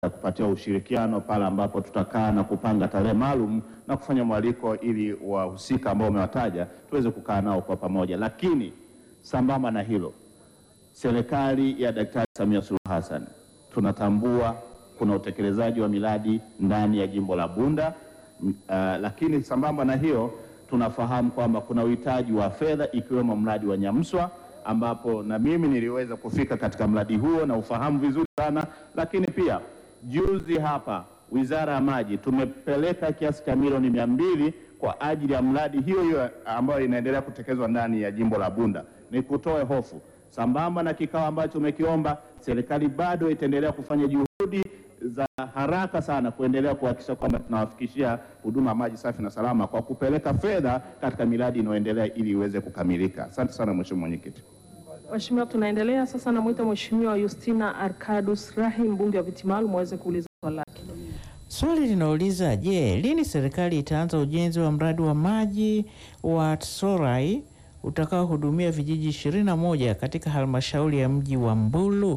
kupatia ushirikiano pale ambapo tutakaa na kupanga tarehe maalum na kufanya mwaliko ili wahusika ambao umewataja tuweze kukaa nao kwa pamoja. Lakini sambamba na hilo, serikali ya Daktari Samia Suluhu Hassan tunatambua kuna utekelezaji wa miradi ndani ya jimbo la Bunda m- uh, lakini sambamba na hiyo tunafahamu kwamba kuna uhitaji wa fedha ikiwemo mradi wa Nyamswa ambapo na mimi niliweza kufika katika mradi huo na ufahamu vizuri sana, lakini pia juzi hapa Wizara ya Maji tumepeleka kiasi cha milioni mia mbili kwa ajili ya mradi hiyo hiyo ambayo inaendelea kutekelezwa ndani ya jimbo la Bunda. Ni kutoe hofu, sambamba na kikao ambacho umekiomba, serikali bado itaendelea kufanya juhudi za haraka sana kuendelea kuhakikisha kwamba tunawafikishia huduma ya maji safi na salama kwa kupeleka fedha katika miradi inayoendelea ili iweze kukamilika. Asante sana Mheshimiwa Mwenyekiti. Mheshimiwa, tunaendelea sasa. Namwita Mheshimiwa Justina Arkadus Rahi, mbunge wa viti maalum, aweze kuuliza swali lake. Swali linauliza je, lini serikali itaanza ujenzi wa mradi wa maji wa Tsorai utakaohudumia vijiji 21 katika halmashauri ya mji wa Mbulu?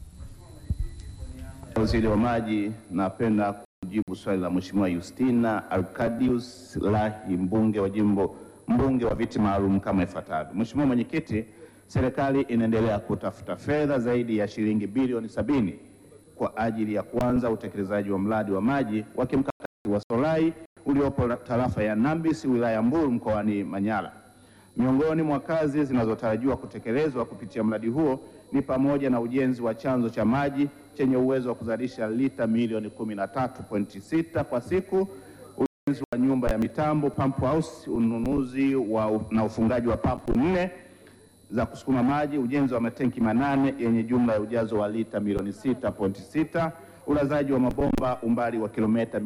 Waziri wa Maji, napenda kujibu swali la Mheshimiwa Justina Arkadius Lahi, mbunge wa jimbo mbunge wa viti maalum kama ifuatavyo. Mheshimiwa Mwenyekiti, serikali inaendelea kutafuta fedha zaidi ya shilingi bilioni sabini kwa ajili ya kuanza utekelezaji wa mradi wa maji wa kimkakati wa Solai uliopo tarafa ya Nambisi wilaya ya Mbulu mkoani Manyara. Miongoni mwa kazi zinazotarajiwa kutekelezwa kupitia mradi huo ni pamoja na ujenzi wa chanzo cha maji chenye uwezo wa kuzalisha lita milioni 13.6 kwa siku, ujenzi wa nyumba ya mitambo pump house, ununuzi wa, na ufungaji wa pampu nne za kusukuma maji, ujenzi wa matenki manane yenye jumla ya ujazo wa lita milioni 6.6, ulazaji wa mabomba umbali wa kilomita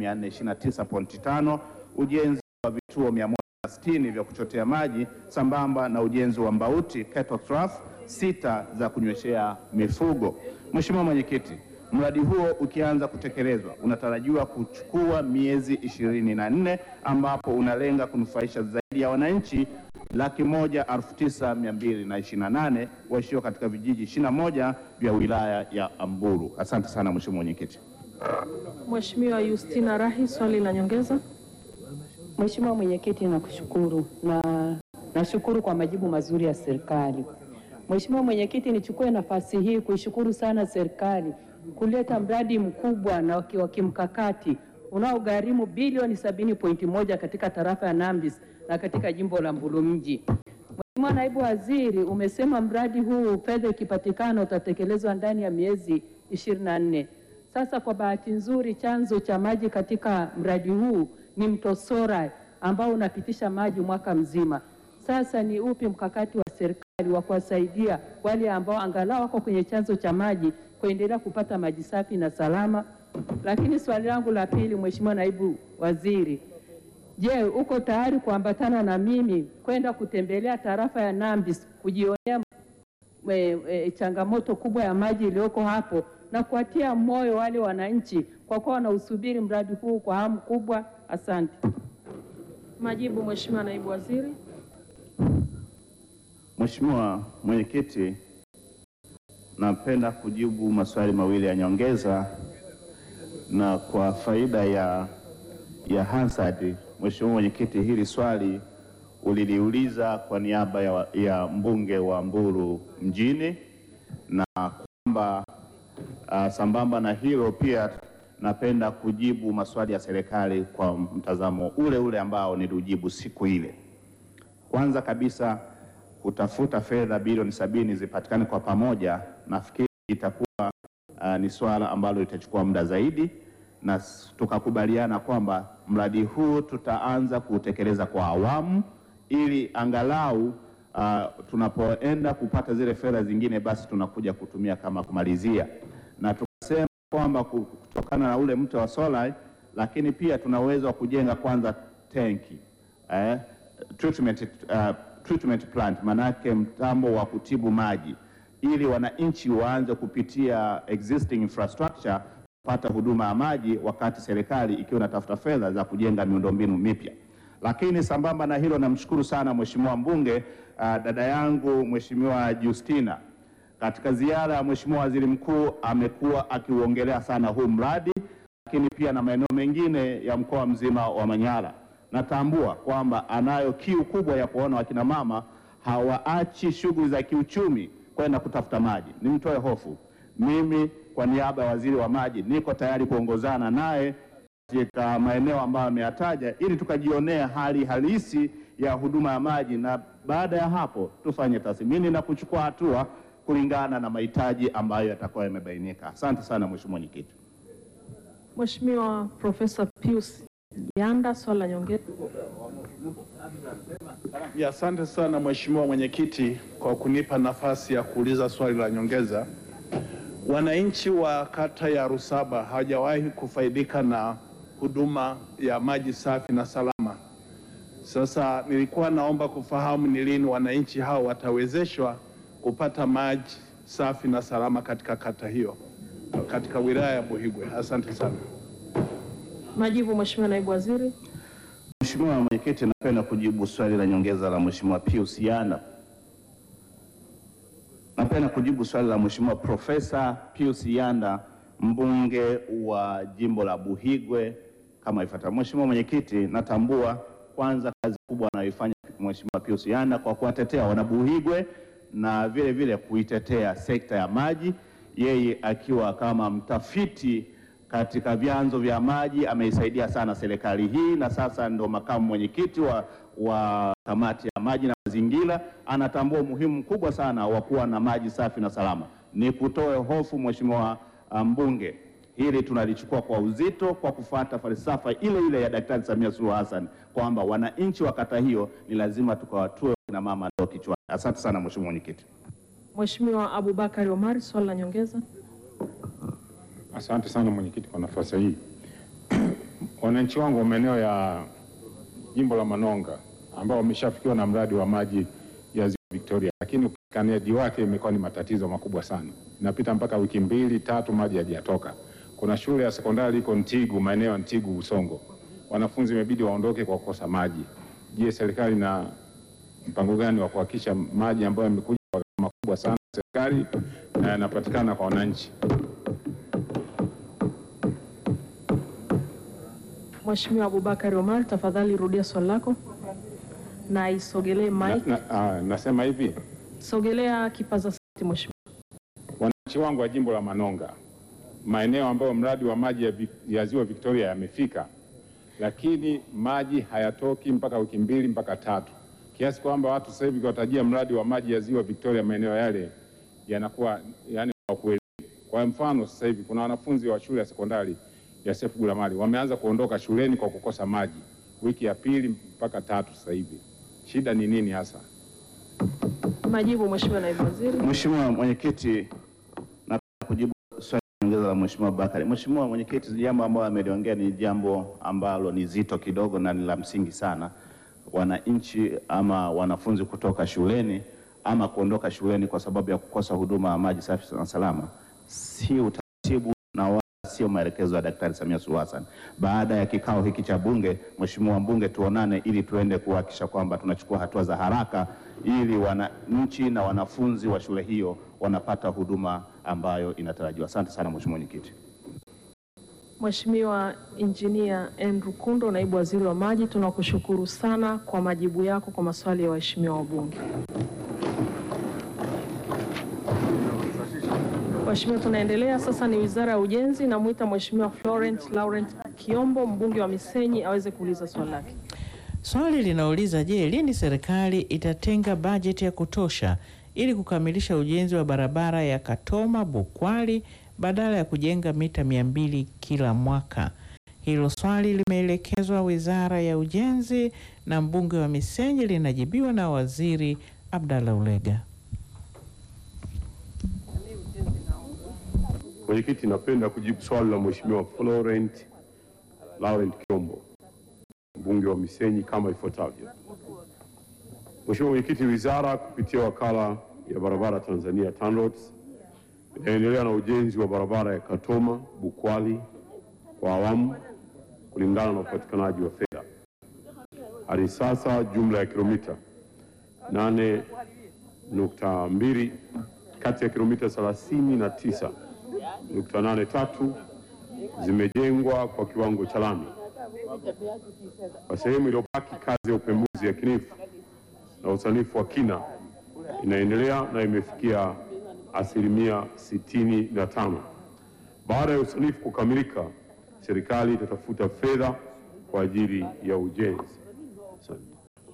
429.5, ujenzi wa vituo 160 vya kuchotea maji sambamba na ujenzi wa mbauti kettle trough sita za kunyweshea mifugo. Mheshimiwa Mwenyekiti, mradi huo ukianza kutekelezwa unatarajiwa kuchukua miezi ishirini na nne ambapo unalenga kunufaisha zaidi ya wananchi laki moja elfu tisa mia mbili na ishirini na nane waishio katika vijiji ishirini na moja vya wilaya ya Mbulu. Asante sana Mheshimiwa Mwenyekiti. Mheshimiwa Justina Rahi, swali la nyongeza. Mheshimiwa Mwenyekiti, nakushukuru na nashukuru kwa majibu mazuri ya serikali. Mheshimiwa Mwenyekiti, nichukue nafasi hii kuishukuru sana serikali kuleta mradi mkubwa na waki- wa kimkakati unaogharimu bilioni 70.1 katika tarafa ya Nambis na katika jimbo la Mbulu mji. Mheshimiwa Naibu Waziri, umesema mradi huu fedha ikipatikana utatekelezwa ndani ya miezi 24. Sasa kwa bahati nzuri chanzo cha maji katika mradi huu ni mto Sora ambao unapitisha maji mwaka mzima. Sasa ni upi mkakati wa serikali wa kuwasaidia wale ambao angalau wako kwenye chanzo cha maji kuendelea kupata maji safi na salama? Lakini swali langu la pili, Mheshimiwa Naibu Waziri, je, uko tayari kuambatana na mimi kwenda kutembelea tarafa ya Nambis kujionea e, e, changamoto kubwa ya maji iliyoko hapo na kuwatia moyo wale wananchi kwa kuwa wanausubiri mradi huu kwa hamu kubwa. Asante. Majibu, Mheshimiwa Naibu Waziri. Mheshimiwa Mwenyekiti, napenda kujibu maswali mawili ya nyongeza na kwa faida ya, ya Hansard. Mheshimiwa Mwenyekiti, hili swali uliliuliza kwa niaba ya, ya mbunge wa Mbulu mjini na kwamba uh, sambamba na hilo pia napenda kujibu maswali ya serikali kwa mtazamo ule ule ambao niliujibu siku ile. Kwanza kabisa kutafuta fedha bilioni sabini zipatikane kwa pamoja, nafikiri itakuwa uh, ni swala ambalo litachukua muda zaidi, na s- tukakubaliana kwamba mradi huu tutaanza kuutekeleza kwa awamu ili angalau uh, tunapoenda kupata zile fedha zingine, basi tunakuja kutumia kama kumalizia, na tukasema kwamba ku- kutokana na ule mto wa Solai, lakini pia tuna uwezo wa kujenga kwanza tenki eh, treatment, uh, treatment plant, manake mtambo wa kutibu maji, ili wananchi waanze kupitia existing infrastructure kupata huduma ya maji, wakati serikali ikiwa inatafuta fedha za kujenga miundombinu mipya. Lakini sambamba na hilo, namshukuru sana mheshimiwa mbunge uh, dada yangu mheshimiwa Justina Katika ziara ya Mheshimiwa Waziri Mkuu amekuwa akiuongelea sana huu mradi, lakini pia na maeneo mengine ya mkoa mzima wa Manyara. Natambua kwamba anayo kiu kubwa ya kuona wakina mama hawaachi shughuli za kiuchumi kwenda kutafuta maji. Nimtoe hofu, mimi kwa niaba ya waziri wa maji niko tayari kuongozana naye katika maeneo ambayo ameyataja ili tukajionea hali halisi ya huduma ya maji, na baada ya hapo tufanye tathmini na kuchukua hatua kulingana na mahitaji ambayo yatakuwa yamebainika. Asante sana Mheshimiwa Mwenyekiti. Mheshimiwa Profesa Pius Yanda, swali la nyongeza. Ya, asante sana Mheshimiwa Mwenyekiti kwa kunipa nafasi ya kuuliza swali la nyongeza. Wananchi wa kata ya Rusaba hawajawahi kufaidika na huduma ya maji safi na salama. Sasa nilikuwa naomba kufahamu ni lini wananchi hao watawezeshwa kupata maji safi na salama katika kata hiyo, katika wilaya ya Buhigwe. Asante sana. Majibu, Mheshimiwa Naibu Waziri. Mheshimiwa Mwenyekiti, napenda kujibu swali la nyongeza la Mheshimiwa Pius Yanda. Napenda kujibu swali la Mheshimiwa Profesa Pius Yanda, mbunge wa jimbo la Buhigwe kama ifuatavyo. Mheshimiwa Mwenyekiti, natambua kwanza kazi kubwa anayoifanya Mheshimiwa Pius Yanda kwa kuwatetea wanabuhigwe na vile vile kuitetea sekta ya maji, yeye akiwa kama mtafiti katika vyanzo vya maji ameisaidia sana serikali hii, na sasa ndo makamu mwenyekiti wa, wa kamati ya maji na mazingira. Anatambua umuhimu mkubwa sana wa kuwa na maji safi na salama. Ni kutoe hofu Mheshimiwa mbunge, hili tunalichukua kwa uzito kwa kufuata falsafa ile ile ya Daktari Samia Suluhu Hassan kwamba wananchi wa kata hiyo ni lazima tukawatue kina mama ndio kichwani. Asante sana Mheshimiwa Mwenyekiti. Mheshimiwa Abubakari Omari, swali la nyongeza. Asante sana mwenyekiti kwa nafasi hii. Wananchi wangu wa maeneo ya jimbo la Manonga ambao wameshafikiwa na mradi wa maji ya Ziwa Victoria, lakini upatikanaji wake imekuwa ni matatizo makubwa sana. Inapita mpaka wiki mbili tatu maji hayajatoka. Kuna shule ya sekondari iko Ntigu, maeneo ya Ntigu Usongo, wanafunzi imebidi waondoke kwa kukosa maji. Je, serikali na mpango gani wa kuhakikisha maji ambayo yamekuja kwa gharama kubwa sana serikali na yanapatikana kwa wananchi? Mheshimiwa Abubakari Omar, tafadhali rudia swali lako na isogelee Na, mic. na, ah, nasema hivi Sogelea kipaza sauti Mheshimiwa. wananchi wangu wa jimbo la Manonga, maeneo ambayo mradi wa maji ya, Vi- ya ziwa Victoria yamefika, lakini maji hayatoki mpaka wiki mbili mpaka tatu, kiasi kwamba watu sasa hivi watajia mradi wa maji ya ziwa Victoria maeneo yale yanakuwa yani hawakuelewi. Kwa mfano sasa hivi kuna wanafunzi wa shule ya sekondari ya Sefu Gulamali wameanza kuondoka shuleni kwa kukosa maji, wiki ya pili mpaka tatu sasa hivi. Shida ni nini hasa? Majibu, Mheshimiwa Naibu Waziri. Mheshimiwa Mwenyekiti, napenda kujibu swali la nyongeza la Mheshimiwa Bakari. Mheshimiwa Mwenyekiti, jambo ambalo ameliongea ni jambo ambalo ni zito kidogo na ni la msingi sana. Wananchi ama wanafunzi kutoka shuleni ama kuondoka shuleni kwa sababu ya kukosa huduma ya maji safi na salama si utaratibu na wala sio maelekezo ya Daktari Samia Suluhu Hassan. Baada ya kikao hiki cha Bunge, Mheshimiwa mbunge, tuonane ili tuende kuhakikisha kwamba tunachukua hatua za haraka ili wananchi na wanafunzi wa shule hiyo wanapata huduma ambayo inatarajiwa. Asante sana Mheshimiwa Mwenyekiti. Mheshimiwa Injinia Andrew Kundo, Naibu Waziri wa Maji, tunakushukuru sana kwa majibu yako kwa maswali ya waheshimiwa wabunge. Mheshimiwa, tunaendelea sasa, ni Wizara ya Ujenzi. Namwita Mheshimiwa Florent Laurent Kiombo, mbunge wa Misenyi, aweze kuuliza swali lake. Swali linauliza je, lini serikali itatenga bajeti ya kutosha ili kukamilisha ujenzi wa barabara ya Katoma Bukwali badala ya kujenga mita mia mbili kila mwaka? Hilo swali limeelekezwa Wizara ya Ujenzi na mbunge wa Misenyi linajibiwa na Waziri Abdallah Ulega. Mwenyekiti, napenda kujibu swali la Mheshimiwa Florent Laurent Kiombo, mbunge wa Misenyi kama ifuatavyo. Mheshimiwa Mwenyekiti, wizara kupitia wakala ya barabara Tanzania TANROADS inaendelea na ujenzi wa barabara ya Katoma Bukwali kwa awamu kulingana na upatikanaji wa fedha. Hadi sasa jumla ya kilomita 8.2 kati ya kilomita 39.83 zimejengwa kwa kiwango cha lami. Kwa sehemu iliyobaki, kazi ya upembuzi yakinifu na usanifu wa kina inaendelea na imefikia asilimia 65. Baada ya usanifu kukamilika, serikali itatafuta fedha kwa ajili ya ujenzi. Asante.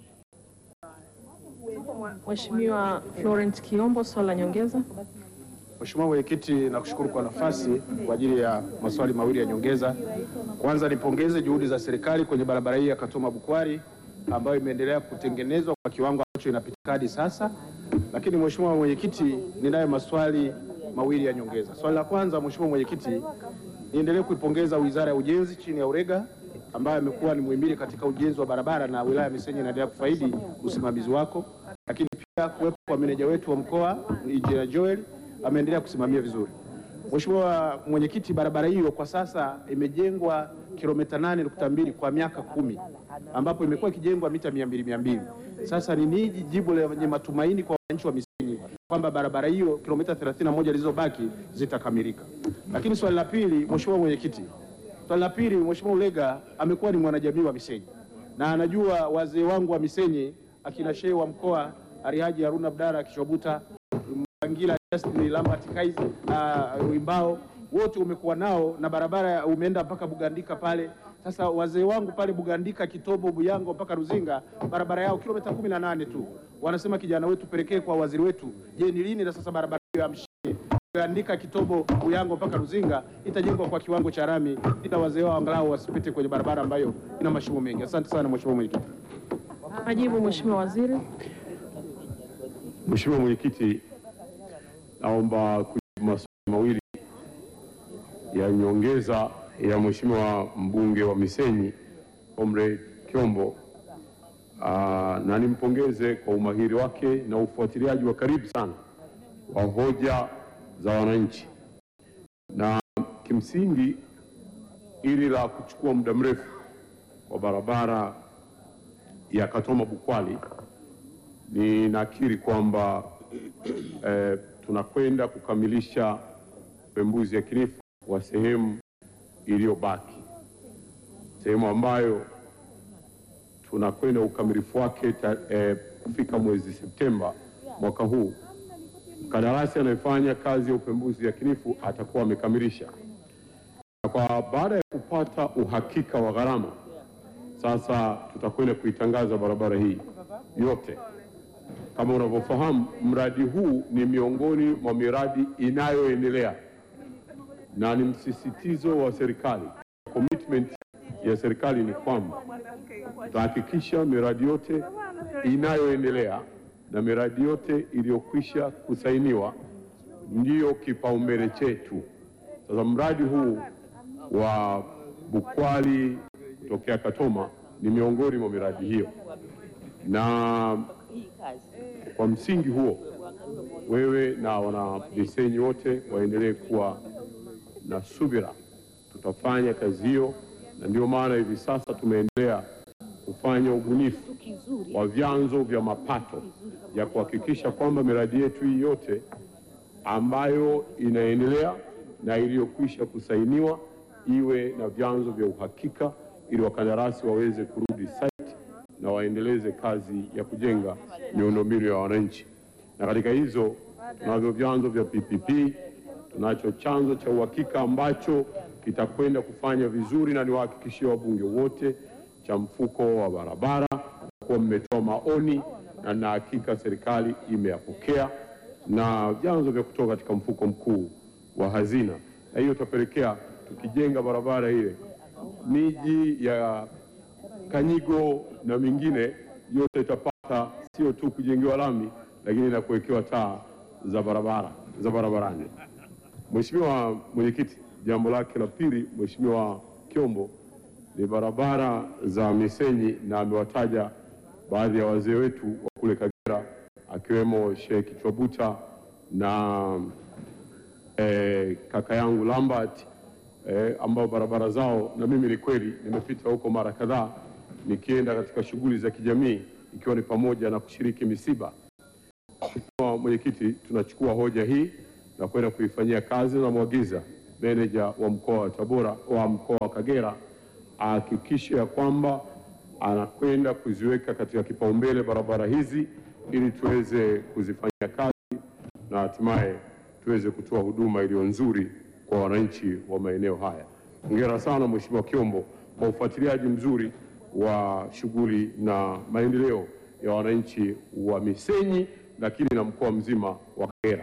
Mheshimiwa Florent Kiombo, swali la nyongeza. Mheshimiwa Mwenyekiti, nakushukuru kwa nafasi kwa ajili ya maswali mawili ya nyongeza. Kwanza nipongeze juhudi za serikali kwenye barabara hii ya Katoma Bukwari ambayo imeendelea kutengenezwa kwa kiwango ambacho inapitika hadi sasa. Lakini Mheshimiwa Mwenyekiti, ninayo maswali mawili ya nyongeza. Swali la kwanza, Mheshimiwa Mwenyekiti, niendelee kuipongeza Wizara ya Ujenzi chini ya Urega ambayo amekuwa ni muhimili katika ujenzi wa barabara na wilaya ya Misenyi inaendelea kufaidi usimamizi wako, lakini pia kuwepo kwa meneja wetu wa mkoa Injinia Joel ameendelea kusimamia vizuri. Mheshimiwa Mwenyekiti, barabara hiyo kwa sasa imejengwa kilomita 8.2 kwa miaka kumi ambapo imekuwa ikijengwa mita mia mbili mia mbili. Sasa ni nini jibu lenye matumaini kwa wananchi wa Misenyi kwamba barabara hiyo kilomita 31 zilizobaki zitakamilika? Lakini swali la pili, Mheshimiwa Mwenyekiti, swali la pili, Mheshimiwa Ulega amekuwa ni mwanajamii wa Misenyi na anajua wazee wangu wa Misenyi akina shehe wa mkoa Alihaji Haruna Abdara Kishobuta Angila Justin Lambert Kaizi uh, Wimbao wote umekuwa nao na barabara umeenda mpaka Bugandika pale. Sasa wazee wangu pale Bugandika, Kitobo, Buyango mpaka Ruzinga, barabara yao kilomita kumi na nane tu. Wanasema kijana wetu pelekee kwa waziri wetu. Je, ni lini na sasa barabara hiyo ya mshike Bugandika, Kitobo, Buyango mpaka Ruzinga itajengwa kwa kiwango cha rami, ila wazee wao angalau wasipite kwenye barabara ambayo ina mashimo mengi. Asante sana Mheshimiwa Mwenyekiti. Majibu Mheshimiwa Waziri. Mheshimiwa Mwenyekiti, naomba kujibu maswali mawili ya nyongeza ya Mheshimiwa mbunge wa Misenyi Comrade Kiombo. Aa, na nimpongeze kwa umahiri wake na ufuatiliaji wa karibu sana wa hoja za wananchi, na kimsingi ili la kuchukua muda mrefu kwa barabara ya Katoma Bukwali ninakiri kwamba eh, tunakwenda kukamilisha upembuzi yakinifu wa sehemu iliyobaki, sehemu ambayo tunakwenda ukamilifu wake ta, eh, kufika mwezi Septemba mwaka huu. Mkandarasi anayefanya kazi ya upembuzi yakinifu atakuwa amekamilisha, na kwa baada ya kupata uhakika wa gharama, sasa tutakwenda kuitangaza barabara hii yote. Kama unavyofahamu, mradi huu ni miongoni mwa miradi inayoendelea na ni msisitizo wa serikali. Commitment ya serikali ni kwamba tutahakikisha miradi yote inayoendelea na miradi yote iliyokwisha kusainiwa ndiyo kipaumbele chetu. Sasa mradi huu wa Bukwali kutokea Katoma ni miongoni mwa miradi hiyo, na kwa msingi huo wewe na wana Misenyi wote waendelee kuwa na subira, tutafanya kazi hiyo, na ndio maana hivi sasa tumeendelea kufanya ubunifu wa vyanzo vya mapato ya kuhakikisha kwamba miradi yetu hii yote ambayo inaendelea na iliyokwisha kusainiwa iwe na vyanzo vya uhakika ili wakandarasi waweze kurudi site na waendeleze kazi ya kujenga miundombinu ya wananchi. Na katika hizo tunavyo vyanzo vya PPP, tunacho chanzo cha uhakika ambacho kitakwenda kufanya vizuri, na niwahakikishie wabunge wote cha mfuko wa barabara, kuwa mmetoa maoni na na hakika serikali imeyapokea, na vyanzo vya kutoka katika mfuko mkuu wa hazina, na hiyo itapelekea tukijenga barabara ile miji ya Kanyigo na mingine yote itapata sio tu kujengewa lami, lakini na kuwekewa taa za barabara za barabarani. Mheshimiwa Mwenyekiti, jambo lake la pili, Mheshimiwa Kiombo, ni barabara za Misenyi, na amewataja baadhi ya wazee wetu wa kule Kagera akiwemo Sheikh Kichwabuta na eh, kaka yangu Lambert eh, ambao barabara zao na mimi ni kweli nimepita huko mara kadhaa nikienda katika shughuli za kijamii ikiwa ni pamoja na kushiriki misiba. Mheshimiwa Mwenyekiti, tunachukua hoja hii na kwenda kuifanyia kazi na mwagiza meneja wa mkoa wa Tabora wa mkoa wa Kagera ahakikishe ya kwamba anakwenda kuziweka katika kipaumbele barabara hizi ili tuweze kuzifanyia kazi na hatimaye tuweze kutoa huduma iliyo nzuri kwa wananchi wa maeneo haya. Hongera sana Mheshimiwa Kiombo kwa ufuatiliaji mzuri wa shughuli na maendeleo ya wananchi wa Misenyi lakini na mkoa mzima wa Kagera.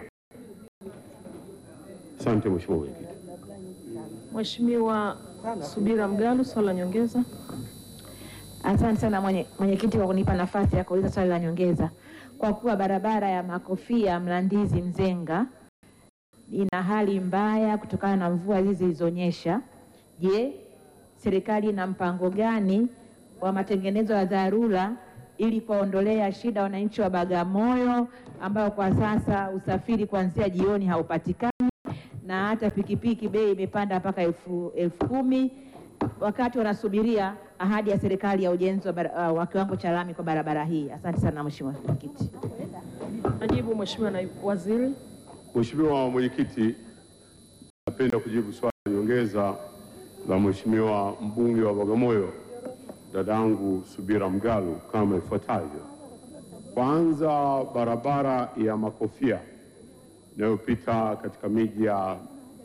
Asante Mheshimiwa Mwenyekiti. Mheshimiwa Subira Mgalu, swali la nyongeza. Asante sana mwenye- mwenyekiti kwa kunipa nafasi ya kuuliza swali la nyongeza. Kwa kuwa barabara ya Makofia Mlandizi Mzenga ina hali mbaya kutokana na mvua hizi zilizonyesha, je, serikali ina mpango gani wa matengenezo ya dharura ili kuwaondolea shida wananchi wa Bagamoyo ambao kwa sasa usafiri kuanzia jioni haupatikani na hata pikipiki bei imepanda mpaka elfu elfu kumi wakati wanasubiria ahadi ya serikali ya ujenzi wa, bara- uh, wa kiwango cha lami kwa barabara hii. Asante sana Mheshimiwa Mwenyekiti. Najibu Mheshimiwa Naibu Waziri. Mheshimiwa Mwenyekiti, napenda kujibu swali la nyongeza la Mheshimiwa mbunge wa Bagamoyo dadangu Subira Mgalu kama ifuatavyo. Kwanza, barabara ya Makofia inayopita katika miji ya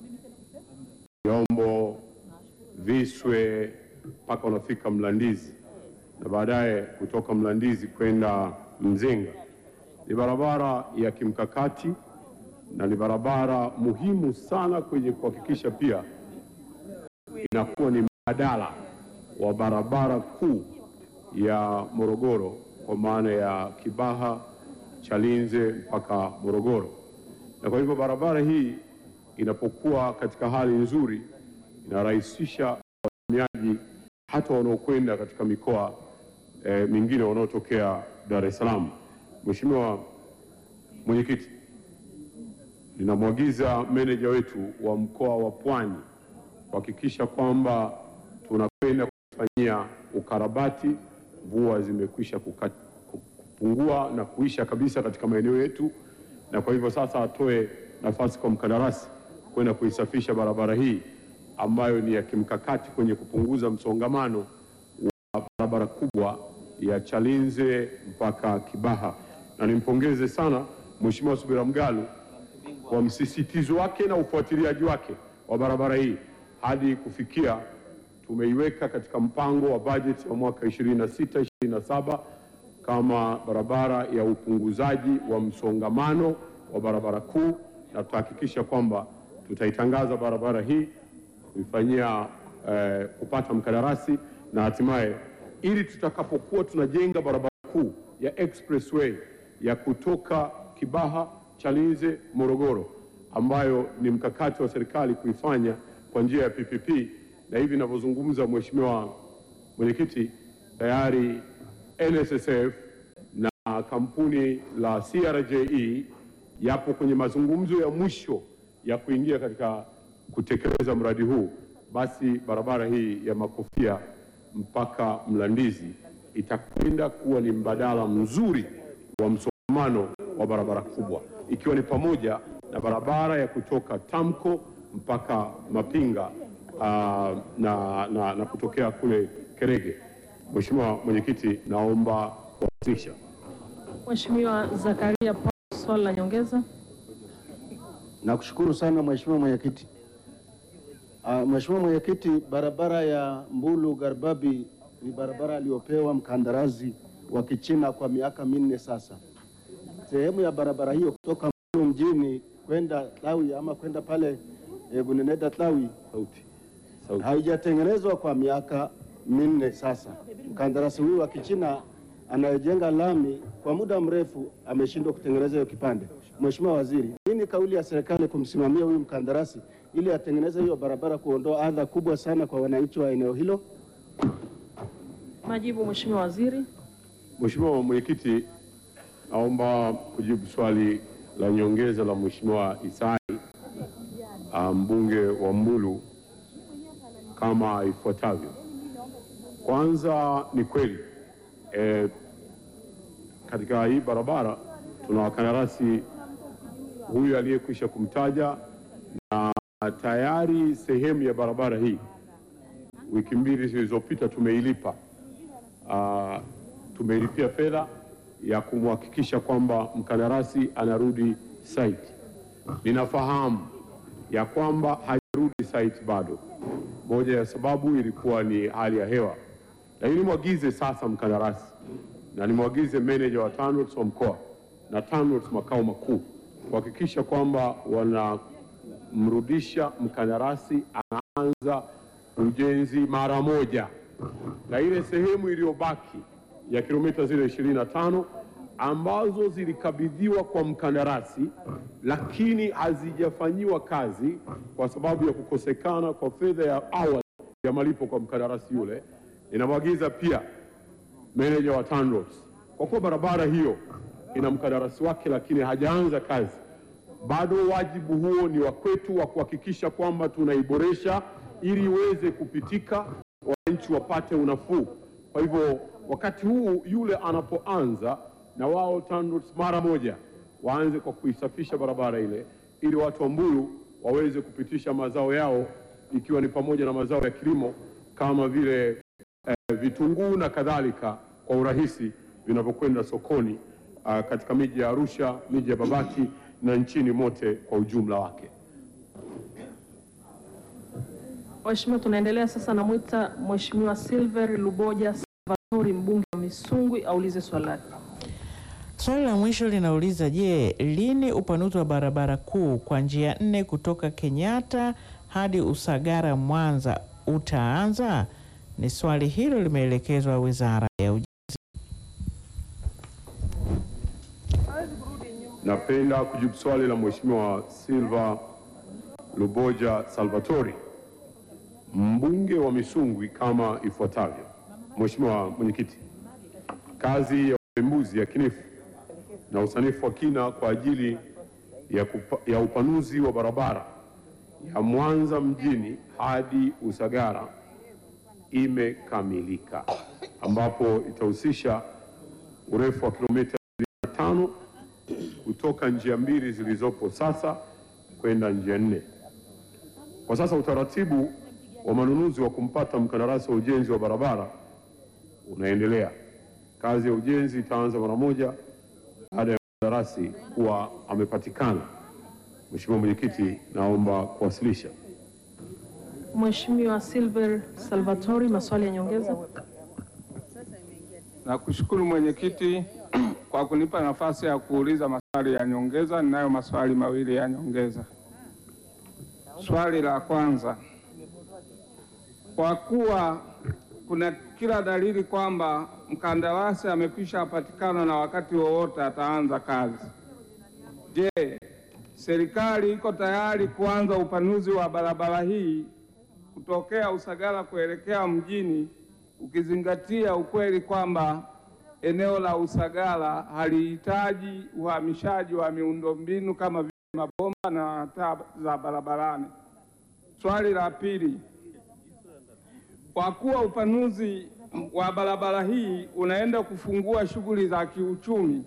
Yombo, Viswe mpaka unafika Mlandizi na baadaye kutoka Mlandizi kwenda Mzenga ni barabara ya kimkakati na ni barabara muhimu sana kwenye kuhakikisha pia inakuwa ni mbadala wa barabara kuu ya Morogoro kwa maana ya Kibaha, Chalinze mpaka Morogoro. Na kwa hivyo barabara hii inapokuwa katika hali nzuri inarahisisha watumiaji hata wanaokwenda katika mikoa eh, mingine wanaotokea Dar es Salaam. Mheshimiwa Mwenyekiti, ninamwagiza meneja wetu wa mkoa wa Pwani kuhakikisha kwamba tunakwenda kufanyia ukarabati. Mvua zimekwisha kuka- kupungua na kuisha kabisa katika maeneo yetu, na kwa hivyo sasa atoe nafasi kwa mkandarasi kwenda kuisafisha barabara hii ambayo ni ya kimkakati kwenye kupunguza msongamano wa barabara kubwa ya Chalinze mpaka Kibaha, na nimpongeze sana Mheshimiwa Subira Mgalu kwa msisitizo wake na ufuatiliaji wake wa barabara hii hadi kufikia tumeiweka katika mpango wa bajeti wa mwaka 26 27 kama barabara ya upunguzaji wa msongamano wa barabara kuu, na tutahakikisha kwamba tutaitangaza barabara hii kuifanyia eh, kupata mkandarasi na hatimaye, ili tutakapokuwa tunajenga barabara kuu ya expressway ya kutoka Kibaha, Chalinze, Morogoro, ambayo ni mkakati wa serikali kuifanya kwa njia ya PPP, na hivi ninavyozungumza, Mheshimiwa Mwenyekiti, tayari NSSF na kampuni la CRJE yapo kwenye mazungumzo ya mwisho ya kuingia katika kutekeleza mradi huu, basi barabara hii ya Makofia mpaka Mlandizi itakwenda kuwa ni mbadala mzuri wa msongamano wa barabara kubwa, ikiwa ni pamoja na barabara ya kutoka Tamko mpaka Mapinga aa, na, na, na kutokea kule Kerege. Mheshimiwa Mwenyekiti, naomba kuwasilisha. Mheshimiwa Zakaria Paul, swali la nyongeza. Nakushukuru sana Mheshimiwa Mwenyekiti. Ah, Mheshimiwa Mwenyekiti, barabara ya Mbulu Garbabi ni barabara aliyopewa mkandarasi wa Kichina kwa miaka minne sasa. Sehemu ya barabara hiyo kutoka Mbulu mjini kwenda Tlawi ama kwenda pale eh, Guneneda Tlawi Sauti. Sauti. haijatengenezwa kwa miaka minne sasa. Mkandarasi huyu wa Kichina anayejenga lami kwa muda mrefu ameshindwa kutengeneza hiyo kipande. Mheshimiwa Waziri, nini kauli ya serikali kumsimamia huyu mkandarasi ili atengeneze hiyo barabara, kuondoa adha kubwa sana kwa wananchi wa eneo hilo? Majibu Mheshimiwa Waziri. Mheshimiwa Mwenyekiti, naomba kujibu swali la nyongeza la Mheshimiwa Isai ah, mbunge wa Mbulu kama ifuatavyo. Kwanza ni kweli eh, katika hii barabara tuna wakandarasi huyu aliyekwisha kumtaja, na tayari sehemu ya barabara hii wiki mbili zilizopita tumeilipa, uh, tumeilipia fedha ya kumhakikisha kwamba mkandarasi anarudi site. Ninafahamu ya kwamba hajarudi site bado, moja ya sababu ilikuwa ni hali ya hewa, lakini nimwagize sasa mkandarasi na nimwagize meneja wa TANROADS wa mkoa na TANROADS makao makuu kuhakikisha kwamba wanamrudisha mkandarasi, anaanza ujenzi mara moja, na ile sehemu iliyobaki ya kilomita zile 25 ambazo zilikabidhiwa kwa mkandarasi lakini hazijafanyiwa kazi kwa sababu ya kukosekana kwa fedha ya awali ya malipo kwa mkandarasi yule, inamwagiza pia meneja wa TANROADS kwa kuwa barabara hiyo ina mkandarasi wake lakini hajaanza kazi bado, wajibu huo ni wa kwetu wa kuhakikisha kwamba tunaiboresha ili iweze kupitika, wananchi wapate unafuu. Kwa hivyo wakati huu yule anapoanza, na wao TANROADS mara moja waanze kwa kuisafisha barabara ile, ili watu wa Mbulu waweze kupitisha mazao yao, ikiwa ni pamoja na mazao ya kilimo kama vile eh, vitunguu na kadhalika kwa urahisi vinavyokwenda sokoni ah, katika miji ya Arusha, miji ya Babati na nchini mote kwa ujumla wake. Mheshimiwa, tunaendelea sasa, namwita Mheshimiwa Silver Luboja Salvatori, mbunge wa Misungwi, aulize swali lake. Swali la mwisho linauliza je, lini upanuzi wa barabara kuu kwa njia nne kutoka Kenyatta hadi Usagara Mwanza utaanza? Ni swali hilo limeelekezwa Wizara ya Ujenzi. Napenda kujibu swali la Mheshimiwa Silva Luboja Salvatori, mbunge wa Misungwi kama ifuatavyo. Mheshimiwa Mwenyekiti, kazi ya upembuzi yakinifu na usanifu wa kina kwa ajili ya, kupa, ya upanuzi wa barabara ya Mwanza mjini hadi Usagara imekamilika ambapo itahusisha urefu wa kilomita 25 kutoka njia mbili zilizopo sasa kwenda njia nne. Kwa sasa utaratibu wa manunuzi wa kumpata mkandarasi wa ujenzi wa barabara unaendelea. Kazi ya ujenzi itaanza mara moja baada ya mkandarasi kuwa amepatikana. Mheshimiwa Mwenyekiti, naomba kuwasilisha. Mheshimiwa Silver Salvatori, maswali ya nyongeza. Nakushukuru mwenyekiti kwa kunipa nafasi ya kuuliza maswali ya nyongeza. Ninayo maswali mawili ya nyongeza. Swali la kwanza, kwa kuwa kuna kila dalili kwamba mkandarasi amekwisha patikana na wakati wowote ataanza kazi, je, serikali iko tayari kuanza upanuzi wa barabara hii kutokea Usagara kuelekea mjini ukizingatia ukweli kwamba eneo la Usagara halihitaji uhamishaji wa miundombinu kama vile mabomba na taa za barabarani. Swali la pili, kwa kuwa upanuzi wa barabara hii unaenda kufungua shughuli za kiuchumi,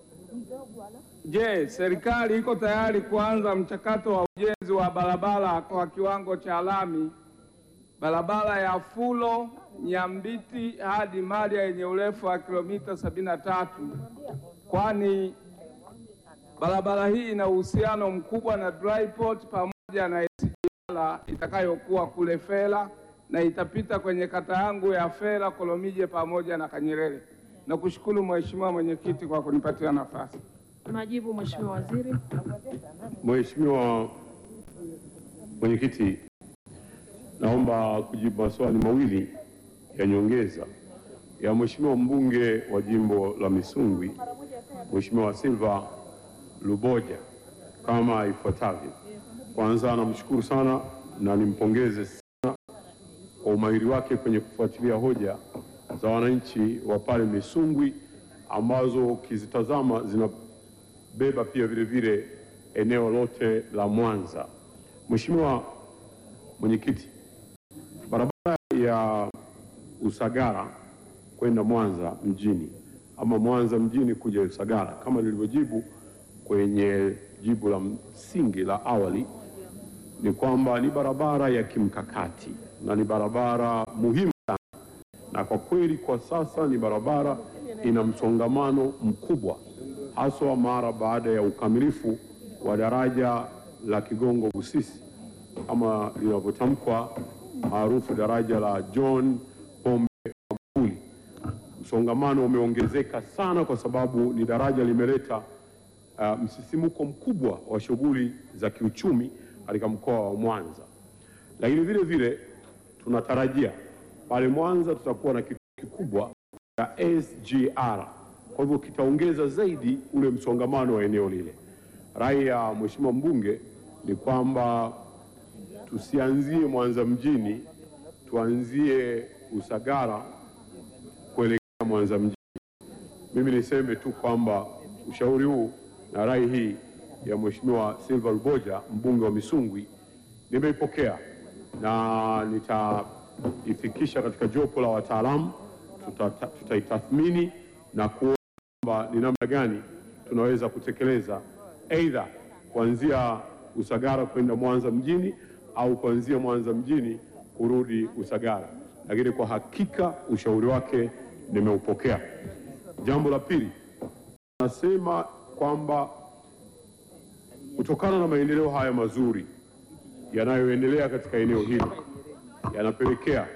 je, serikali iko tayari kuanza mchakato wa ujenzi wa barabara kwa kiwango cha lami barabara ya Fulo Nyambiti hadi Maria yenye urefu wa kilomita sabini na tatu kwani barabara hii ina uhusiano mkubwa na dry port pamoja na SGR itakayokuwa kule Fela na itapita kwenye kata yangu ya Fela, Kolomije pamoja na Kanyerere. Nakushukuru Mheshimiwa Mwenyekiti kwa kunipatia nafasi. Majibu, Mheshimiwa Waziri. Mheshimiwa Mwenyekiti, naomba kujibu maswali mawili ya nyongeza ya Mheshimiwa mbunge wa jimbo la Misungwi, Mheshimiwa Silva Luboja kama ifuatavyo. Kwanza, namshukuru sana na nimpongeze sana kwa umahiri wake kwenye kufuatilia hoja za wananchi wa pale Misungwi ambazo ukizitazama zinabeba pia vile vile eneo lote la Mwanza. Mheshimiwa Mwenyekiti, barabara ya Usagara kwenda Mwanza mjini ama Mwanza mjini kuja Usagara kama nilivyojibu kwenye jibu la msingi la awali ni kwamba ni barabara ya kimkakati na ni barabara muhimu sana, na kwa kweli kwa sasa ni barabara ina msongamano mkubwa, haswa mara baada ya ukamilifu wa daraja la Kigongo Busisi kama linavyotamkwa maarufu daraja la John Pombe Magufuli. Msongamano umeongezeka sana kwa sababu ni daraja limeleta uh, msisimuko mkubwa wa shughuli za kiuchumi katika mkoa wa Mwanza, lakini vile vile tunatarajia pale Mwanza tutakuwa na kituo kikubwa cha SGR, kwa hivyo kitaongeza zaidi ule msongamano wa eneo lile. Rai ya Mheshimiwa mbunge ni kwamba tusianzie Mwanza mjini, tuanzie Usagara kuelekea Mwanza mjini. Mimi niseme tu kwamba ushauri huu na rai hii ya Mheshimiwa Silva Luboja mbunge wa Misungwi nimeipokea na nitaifikisha katika jopo la wataalamu, tuta- tutaitathmini na kuona kwamba ni namna gani tunaweza kutekeleza aidha kuanzia Usagara kwenda Mwanza mjini au kuanzia Mwanza mjini kurudi Usagara, lakini kwa hakika ushauri wake nimeupokea. Jambo la pili, nasema kwamba kutokana na maendeleo haya mazuri yanayoendelea katika eneo hili yanapelekea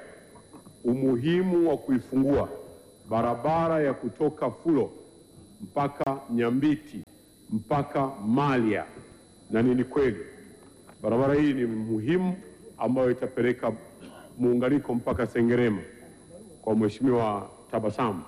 umuhimu wa kuifungua barabara ya kutoka Fulo mpaka Nyambiti mpaka Malya, na ni kweli barabara hii ni muhimu ambayo itapeleka muunganiko mpaka Sengerema kwa Mheshimiwa Tabasamu.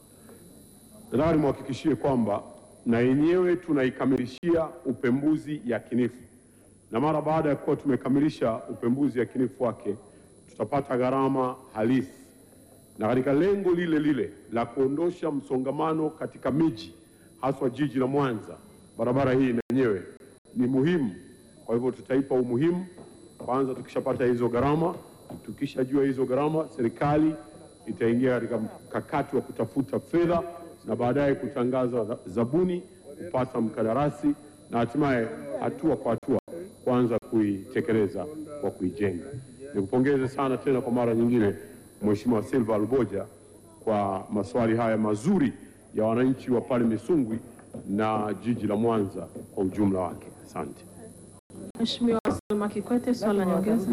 Nataka nimhakikishie kwamba na yenyewe tunaikamilishia upembuzi yakinifu, na mara baada ya kuwa tumekamilisha upembuzi yakinifu wake tutapata gharama halisi, na katika lengo lile lile la kuondosha msongamano katika miji haswa jiji la Mwanza, barabara hii na yenyewe ni muhimu. Kwa hivyo tutaipa umuhimu kwanza, tukishapata hizo gharama, tukishajua hizo gharama, serikali itaingia katika mkakati wa kutafuta fedha na baadaye kutangaza zabuni, kupata mkandarasi na hatimaye hatua kwa hatua kuanza kuitekeleza kwa kuijenga. Nikupongeze sana tena kwa mara nyingine Mheshimiwa Silva Luboja kwa maswali haya mazuri ya wananchi wa pale Misungwi na jiji la Mwanza kwa ujumla wake. Asante. Mheshimiwa Salma Kikwete, swali la nyongeza.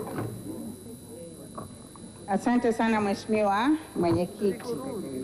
Asante sana Mheshimiwa Mwenyekiti.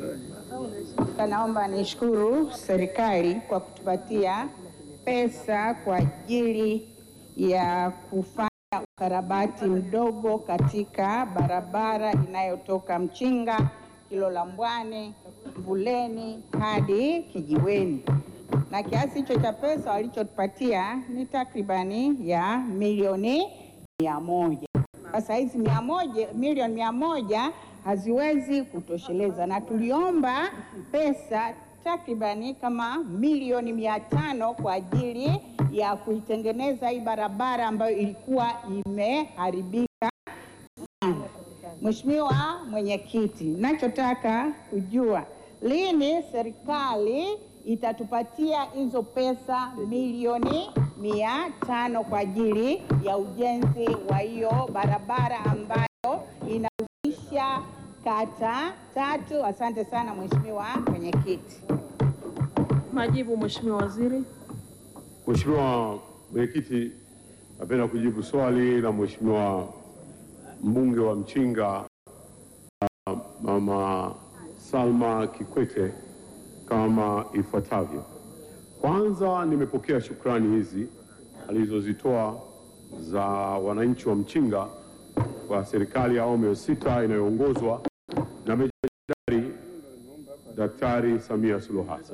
Naomba nishukuru serikali kwa kutupatia pesa kwa ajili ya kufanya ukarabati mdogo katika barabara inayotoka Mchinga, Kilola Mbwane, Mbuleni hadi Kijiweni, na kiasi hicho cha pesa walichotupatia ni takribani ya milioni mia moja. Sasa hizi mia moja, milioni mia moja haziwezi kutosheleza, na tuliomba pesa takribani kama milioni mia tano kwa ajili ya kuitengeneza hii barabara ambayo ilikuwa imeharibika sana. Mheshimiwa Mwenyekiti, nachotaka kujua lini serikali itatupatia hizo pesa milioni mia tano kwa ajili ya ujenzi wa hiyo barabara ambayo inahusisha kata tatu. Asante sana Mheshimiwa Mwenyekiti. Majibu Mheshimiwa Waziri. Mheshimiwa Mwenyekiti, napenda kujibu swali la Mheshimiwa mbunge wa Mchinga uh, Mama Salma Kikwete kama ifuatavyo. Kwanza, nimepokea shukrani hizi alizozitoa za wananchi wa Mchinga kwa serikali ya awamu ya sita inayoongozwa na Meja Jenerali Daktari Samia Suluhu Hassan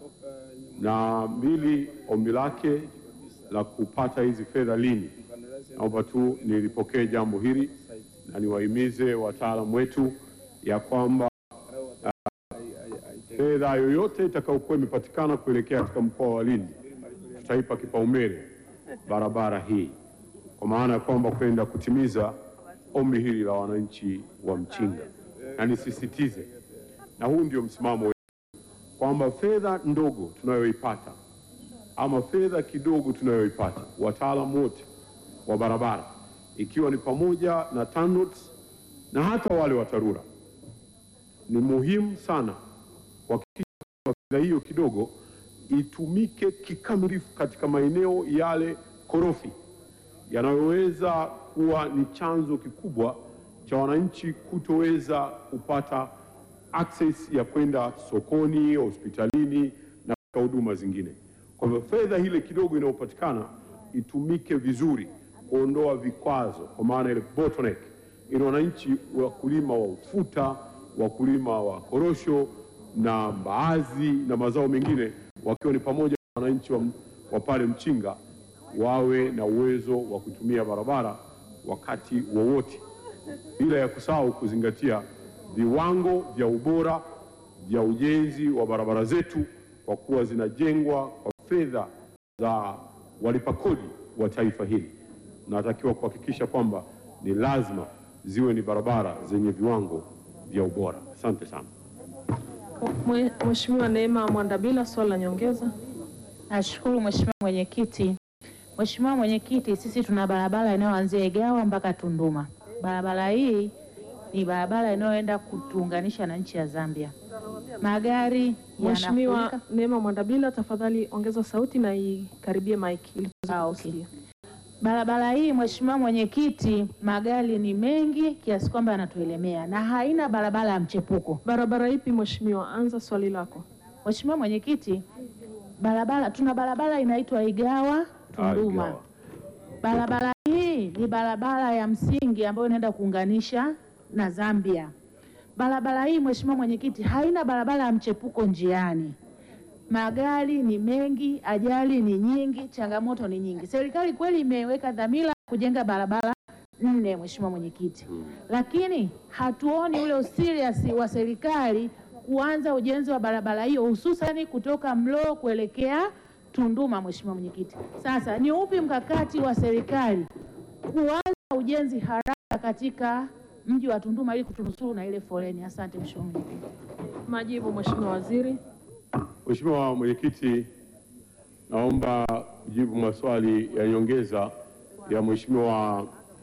na mbili, ombi lake la kupata hizi fedha lini, naomba tu nilipokee jambo hili na niwahimize wataalamu wetu ya kwamba uh, fedha yoyote itakayokuwa imepatikana kuelekea katika mkoa wa Lindi tutaipa kipaumbele barabara hii, kwa maana ya kwamba kwenda kutimiza ombi hili la wananchi wa Mchinga, na nisisitize, na huu ndio msimamo wetu kwamba fedha ndogo tunayoipata ama fedha kidogo tunayoipata, wataalamu wote wa barabara, ikiwa ni pamoja na TANROADS na hata wale wa TARURA, ni muhimu sana kuhakikisha kwamba fedha hiyo kidogo itumike kikamilifu katika maeneo yale korofi yanayoweza kuwa ni chanzo kikubwa cha wananchi kutoweza kupata access ya kwenda sokoni, hospitalini na katika huduma zingine. Kwa hivyo fedha ile kidogo inayopatikana itumike vizuri kuondoa vikwazo, kwa maana ile bottleneck, ili wananchi wakulima wa ufuta, wakulima wa korosho na mbaazi na mazao mengine, wakiwa ni pamoja na wananchi wa, wa pale Mchinga wawe na uwezo wa kutumia barabara wakati wowote, bila ya kusahau kuzingatia viwango vya ubora vya ujenzi wa barabara zetu, kwa kuwa zinajengwa kwa fedha za walipa kodi wa taifa hili. Natakiwa kuhakikisha kwamba ni lazima ziwe ni barabara zenye viwango vya ubora. Asante sana. Mwe- Mheshimiwa Neema Mwandabila, swali la nyongeza. Nashukuru Mheshimiwa Mwenyekiti. Mheshimiwa Mwenyekiti, sisi tuna barabara inayoanzia Igawa mpaka Tunduma. Barabara hii ni barabara inayoenda kutuunganisha na nchi ya Zambia. Magari Mheshimiwa yanafurika. Neema Mwandabila, tafadhali ongeza sauti na ikaribie mic ili tuweze Ah, okay. kusikia. Barabara hii Mheshimiwa Mwenyekiti, magari ni mengi kiasi kwamba yanatuelemea na haina barabara ya mchepuko. Barabara ipi Mheshimiwa? Anza swali lako. Mheshimiwa Mwenyekiti, barabara tuna barabara inaitwa Igawa Tunduma. Igawa. Barabara hii ni barabara ya msingi ambayo inaenda kuunganisha na Zambia. Barabara hii Mheshimiwa Mwenyekiti, haina barabara ya mchepuko njiani. Magari ni mengi, ajali ni nyingi, changamoto ni nyingi. Serikali kweli imeweka dhamira kujenga barabara nne, Mheshimiwa Mwenyekiti, lakini hatuoni ule userious wa serikali kuanza ujenzi wa barabara hiyo hususani kutoka Mloo kuelekea Tunduma. Mheshimiwa Mwenyekiti, sasa ni upi mkakati wa serikali kuanza ujenzi haraka katika mji wa Tunduma ili kutunusuru na ile foleni? Asante Mheshimiwa Mwenyekiti. Majibu Mheshimiwa Waziri. Mheshimiwa Mwenyekiti, naomba kujibu maswali ya nyongeza ya Mheshimiwa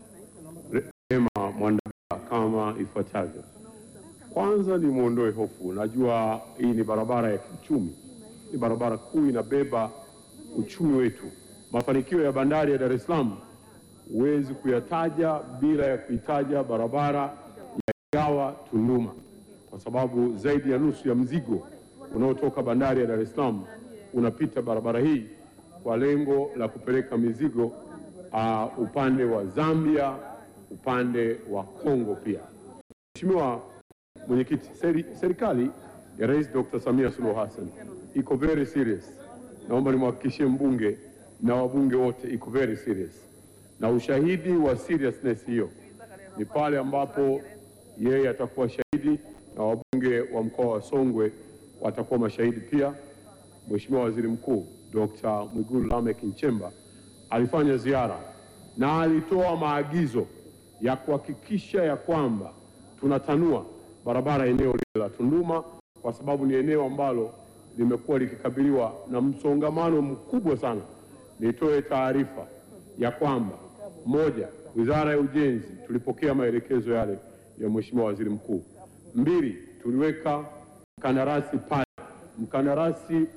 Rehema Mwandabila kama ifuatavyo. Kwanza ni mwondoe hofu, najua hii ni barabara ya kiuchumi, ni barabara kuu inabeba uchumi wetu. Mafanikio ya bandari ya Dar es Salaam huwezi kuyataja bila ya kuitaja barabara ya Igawa Tunduma, kwa sababu zaidi ya nusu ya mzigo unaotoka bandari ya Dar es Salaam unapita barabara hii kwa lengo la kupeleka mizigo uh, upande wa Zambia, upande wa Kongo pia. Mheshimiwa Mwenyekiti, seri, serikali ya Rais Dr. Samia Suluhu Hassan iko very serious. Naomba nimhakikishie mbunge na wabunge wote iko very serious, na ushahidi wa seriousness hiyo ni pale ambapo yeye atakuwa shahidi na wabunge wa mkoa wa Songwe watakuwa mashahidi pia. Mheshimiwa Waziri Mkuu Dr. Mwigulu Lameck Nchemba alifanya ziara na alitoa maagizo ya kuhakikisha ya kwamba tunatanua barabara eneo lile la Tunduma kwa sababu ni eneo ambalo limekuwa likikabiliwa na msongamano mkubwa sana. Nitoe taarifa ya kwamba moja, Wizara ya Ujenzi tulipokea maelekezo yale ya Mheshimiwa Waziri Mkuu. Mbili, tuliweka mkandarasi pale, mkandarasi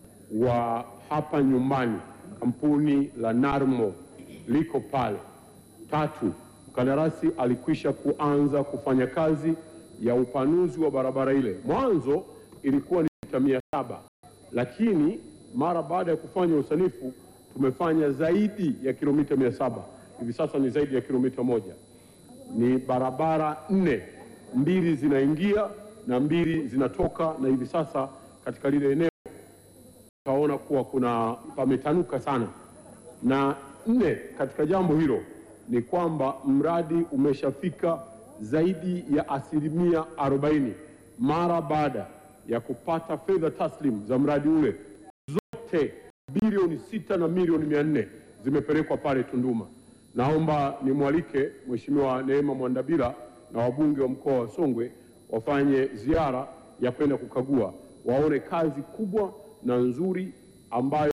wa hapa nyumbani, kampuni la Narmo liko pale. Tatu, mkandarasi alikwisha kuanza kufanya kazi ya upanuzi wa barabara ile. Mwanzo ilikuwa ni mita mia saba lakini mara baada ya kufanya usanifu tumefanya zaidi ya kilomita mia saba hivi sasa ni zaidi ya kilomita moja. Ni barabara nne, mbili zinaingia na mbili zinatoka, na hivi sasa katika lile eneo utaona kuwa kuna pametanuka sana. Na nne katika jambo hilo ni kwamba mradi umeshafika zaidi ya asilimia 40 mara baada ya kupata fedha taslim za mradi ule zote bilioni sita na milioni mia nne zimepelekwa pale Tunduma. Naomba nimwalike Mheshimiwa Neema Mwandabila na wabunge wa mkoa wa Songwe wafanye ziara ya kwenda kukagua, waone kazi kubwa na nzuri ambayo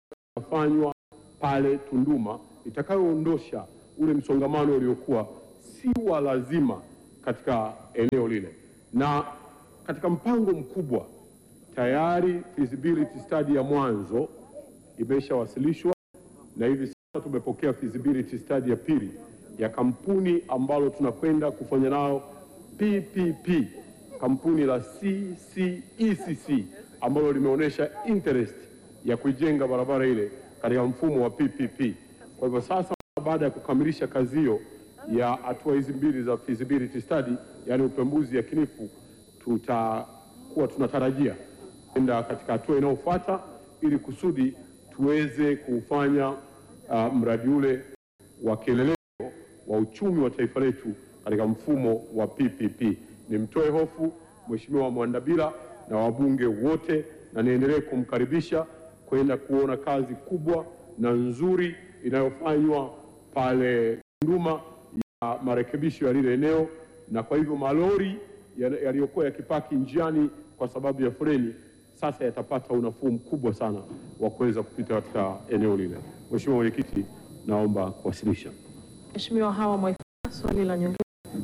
inafanywa pale Tunduma itakayoondosha ule msongamano uliokuwa si wa lazima katika eneo lile, na katika mpango mkubwa tayari feasibility study ya mwanzo imeshawasilishwa na hivi sasa tumepokea feasibility study ya pili ya kampuni ambalo tunakwenda kufanya nao PPP, kampuni la CCECC ambalo limeonyesha interest ya kuijenga barabara ile katika mfumo wa PPP. Kwa hivyo sasa, baada ya kukamilisha kazi hiyo ya hatua hizi mbili za feasibility study, yani upembuzi yakinifu, tutakuwa tunatarajia kwenda katika hatua inayofuata ili kusudi tuweze kufanya uh, mradi ule wa kielelezo wa uchumi wa taifa letu katika mfumo wa PPP. Nimtoe hofu Mheshimiwa Mwandabila na wabunge wote, na niendelee kumkaribisha kwenda kuona kazi kubwa na nzuri inayofanywa pale Tunduma ya marekebisho ya lile eneo, na kwa hivyo malori yaliyokuwa yakipaki njiani kwa sababu ya foleni sasa yatapata unafuu mkubwa sana wa kuweza kupita katika eneo lile. Mheshimiwa Mwenyekiti, naomba kuwasilisha. Mheshimiwa Hawa Mwaifunga, swali la nyongeza.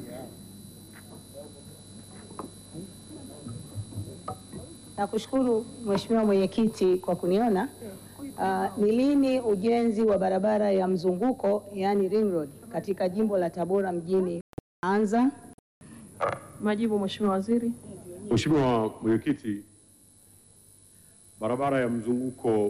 Nakushukuru Mheshimiwa Mwenyekiti kwa kuniona. Uh, ni lini ujenzi wa barabara ya mzunguko yaani ring road katika jimbo la Tabora mjini anza? Majibu Mheshimiwa Waziri. Mheshimiwa Mwenyekiti, barabara ya mzunguko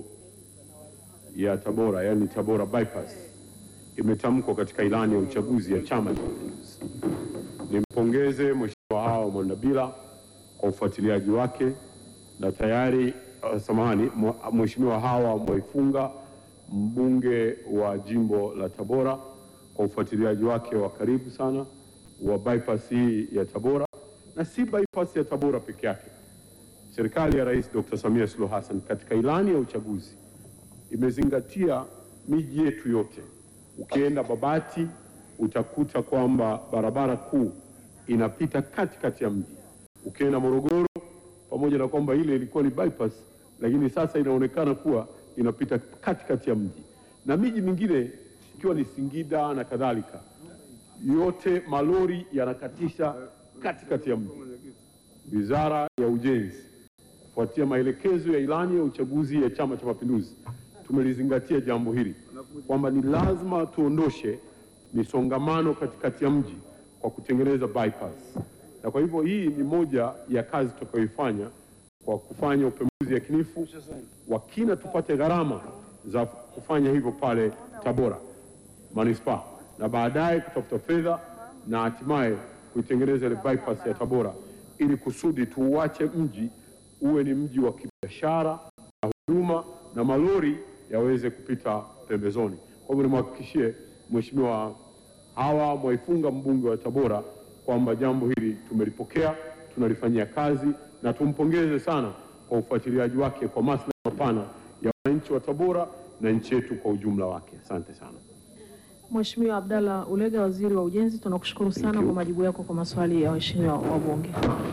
ya Tabora yaani Tabora bypass imetamkwa katika ilani ya uchaguzi ya Chama cha Mapinduzi. Nimpongeze Mheshimiwa Hawa Mwandabila kwa ufuatiliaji wake na tayari uh, samahani, Mheshimiwa Hawa Mwaifunga mbunge wa jimbo la Tabora kwa ufuatiliaji wake wa karibu sana wa bypass hii ya Tabora, na si bypass ya Tabora peke yake. Serikali ya Rais Dr. Samia Suluhu Hassan katika ilani ya uchaguzi imezingatia miji yetu yote. Ukienda Babati utakuta kwamba barabara kuu inapita katikati ya mji. Ukienda Morogoro, pamoja na kwamba ile ilikuwa ni bypass, lakini sasa inaonekana kuwa inapita katikati ya mji, na miji mingine ikiwa ni Singida na kadhalika, yote malori yanakatisha katikati ya mji. Wizara ya Ujenzi kufuatia maelekezo ya ilani ya uchaguzi ya Chama cha Mapinduzi tumelizingatia jambo hili kwamba ni lazima tuondoshe misongamano katikati ya mji kwa kutengeneza bypass, na kwa hivyo hii ni moja ya kazi tutakayoifanya kwa kufanya upembuzi yakinifu wa kina, tupate gharama za kufanya hivyo pale Tabora manispaa, na baadaye kutafuta fedha na hatimaye kuitengeneza ile bypass ya Tabora ili kusudi tuuache mji uwe ni mji wa kibiashara na huduma na malori yaweze kupita pembezoni. Kwa hivyo nimhakikishie Mheshimiwa Hawa Mwaifunga mbunge wa Tabora kwamba jambo hili tumelipokea, tunalifanyia kazi na tumpongeze sana kwa ufuatiliaji wake kwa maslahi mapana ya wananchi wa Tabora na nchi yetu kwa ujumla wake. Asante sana. Mheshimiwa Abdalla Ulega, Waziri wa Ujenzi, tunakushukuru sana kwa majibu yako kwa maswali ya waheshimiwa wabunge.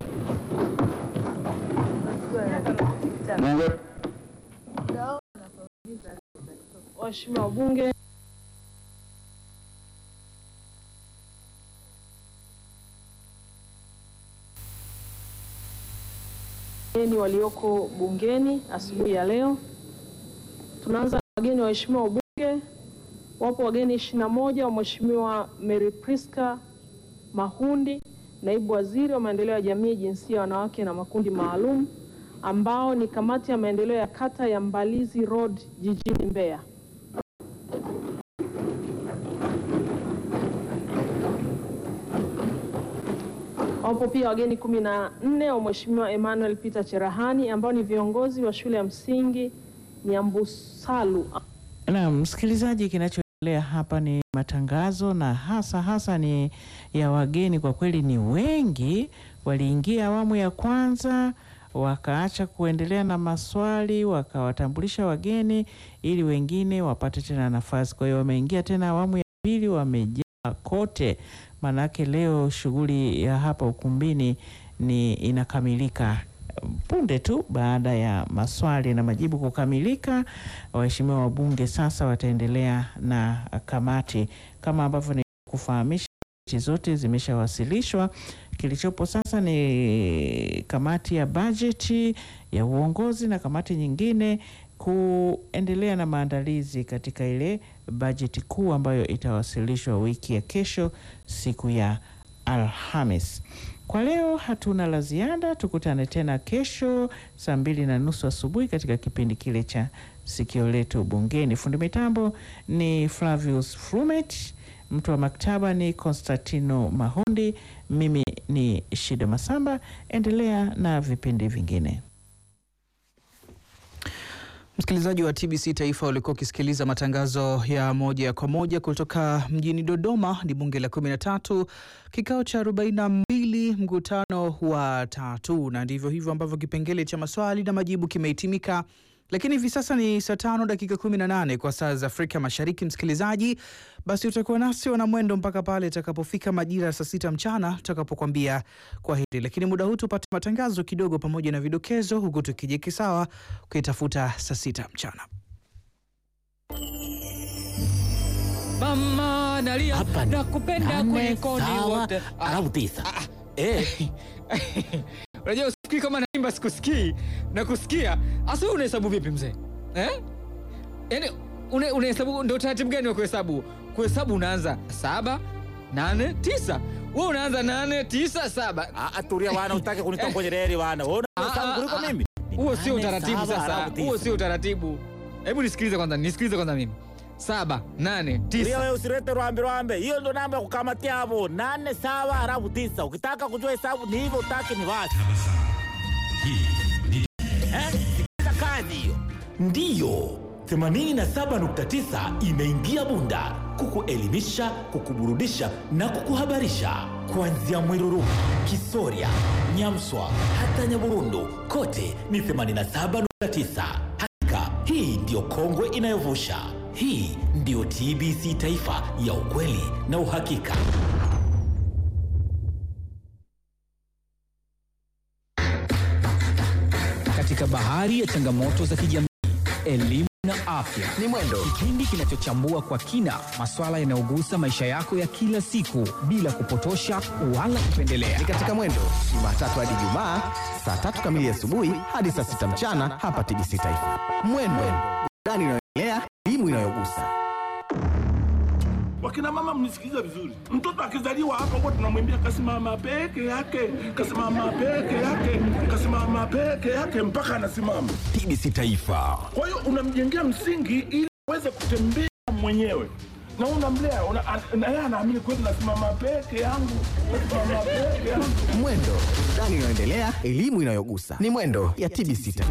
Waheshimiwa wabunge, wageni walioko bungeni asubuhi ya leo. Tunaanza na wageni waheshimiwa wabunge. Wapo wageni ishirini na moja wa Mheshimiwa Mary Priska Mahundi, naibu waziri wa maendeleo ya jamii, jinsia, wanawake na makundi maalum, ambao ni kamati ya maendeleo ya kata ya Mbalizi Road jijini Mbeya. Wapo pia wageni kumi na nne wa Mheshimiwa Emmanuel Peter Cherahani ambao ni viongozi wa shule ya msingi Nyambusalu. Na msikilizaji, kinachoendelea hapa ni matangazo na hasa hasa ni ya wageni. Kwa kweli ni wengi, waliingia awamu ya kwanza wakaacha kuendelea na maswali, wakawatambulisha wageni ili wengine wapate tena nafasi. Kwa hiyo wameingia tena awamu ya pili, wamejaa kote. Maanake leo shughuli ya hapa ukumbini ni inakamilika punde tu baada ya maswali na majibu kukamilika, waheshimiwa wabunge sasa wataendelea na kamati kama ambavyo ni kufahamisha ripoti zote zimeshawasilishwa. Kilichopo sasa ni kamati ya bajeti ya uongozi na kamati nyingine kuendelea na maandalizi katika ile bajeti kuu ambayo itawasilishwa wiki ya kesho siku ya Alhamis. Kwa leo hatuna la ziada, tukutane tena kesho saa mbili na nusu asubuhi katika kipindi kile cha sikio letu bungeni. Fundi mitambo ni Flavius Frumet, mtu wa maktaba ni Konstantino Mahundi, mimi ni Shida Masamba. Endelea na vipindi vingine. Msikilizaji wa TBC Taifa ulikuwa ukisikiliza matangazo ya moja kwa moja kutoka mjini Dodoma. Ni bunge la kumi na tatu kikao cha arobaini na mbili mkutano wa tatu, na ndivyo hivyo ambavyo kipengele cha maswali na majibu kimehitimika. Lakini hivi sasa ni saa tano dakika kumi na nane kwa saa za Afrika Mashariki. Msikilizaji, basi utakuwa nasi wana mwendo mpaka pale itakapofika majira ya saa sita mchana tutakapokwambia kwa heri. Lakini muda huu tupate matangazo kidogo pamoja na vidokezo, huku tukijiki sawa kuitafuta saa sita mchana. Mama nalia nakupenda kuliko ni wote. Alafu tisa. Eh. Unajua usifikiri kama naimba sikusikii na kusikia. Asa wewe unahesabu vipi mzee? Eh? Yaani una- unahesabu ndio taratibu gani wa kuhesabu? Kuhesabu unaanza saba, nane, tisa. Wewe unaanza nane, tisa, saba. Ah, tulia wana utake kunitongoje reli wana. Wewe unahesabu kuliko mimi. Huo sio Nane, utaratibu saba, sasa. alafu tisa. Huo sio utaratibu. Hebu nisikilize kwanza, nisikilize kwanza mimi. Saba, nane, Tulia tisa. wewe usilete rwambe rwambe. Hiyo ndo namba ya kukamatia hapo. Nane sawa alafu tisa. Ukitaka kujua hesabu ni hivyo utaki ni wapi? Eh? Sikiliza kazi hiyo. Ndiyo. 87.9 imeingia Bunda kukuelimisha, kukuburudisha na kukuhabarisha kuanzia Mwiruru, Kisoria, Nyamswa hata Nyaburundu, kote ni 87.9. Hakika hii ndiyo kongwe inayovusha. Hii ndiyo TBC Taifa ya ukweli na uhakika. Katika bahari ya changamoto za kijamii, elimu na afya ni Mwendo, kipindi kinachochambua kwa kina masuala yanayogusa maisha yako ya kila siku bila kupotosha wala kupendelea. Ni katika Mwendo Jumatatu hadi Jumaa saa tatu kamili asubuhi hadi saa sita mchana hapa TBC Taifa. Mwendo, burudani inayoendelea, elimu inayogusa. Wakina mama mnisikilize vizuri. Mtoto akizaliwa hapa huwa tunamwimbia kasimama peke yake, kasimama peke yake, kasimama peke yake mpaka anasimama. TBC Taifa. Kwa hiyo unamjengea msingi ili aweze kutembea mwenyewe na unamlea una, an- na yeye anaamini kweli nasimama peke yangu, nasimama peke yangu. Mwendo, burudani inayoendelea, elimu inayogusa. Ni Mwendo ya TBC Taifa.